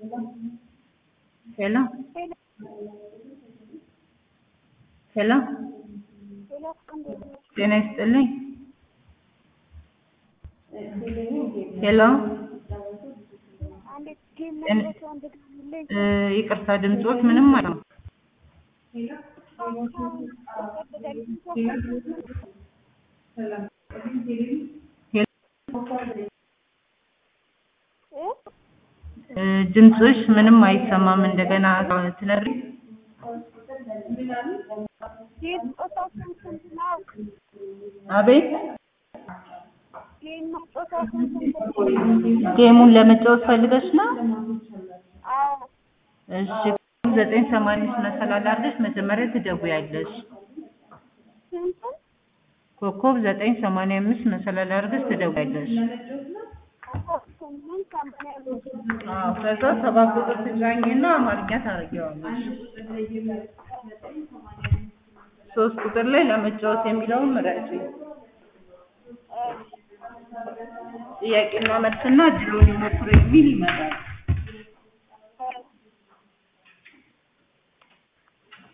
ሄሎ ሄሎ ጤና ይስጥልኝ ሄሎ እ ይቅርታ ድምፅዎት ምንም አይሰማም እ ድምፅሽ ምንም አይሰማም እንደገና ትነግሪኝ አቤት ጌሙን ለመጫወት ፈልገሽ ነው እሺ ዘጠኝ ሰማንያ አምስት መሰላል አድርገሽ መጀመሪያ ትደውያለሽ ኮከብ ዘጠኝ ሰማንያ አምስት መሰላል አድርገሽ ትደውያለሽ አዎ ከዛ ሰባት ቁጥር ትጫኝና አማርኛ ታደርጊዋለሽ ሶስት ቁጥር ላይ ለመጫወት የሚለውን ምረጪ ጥያቄና መልስና እድሉን ይሞክሩ የሚል ይመጣል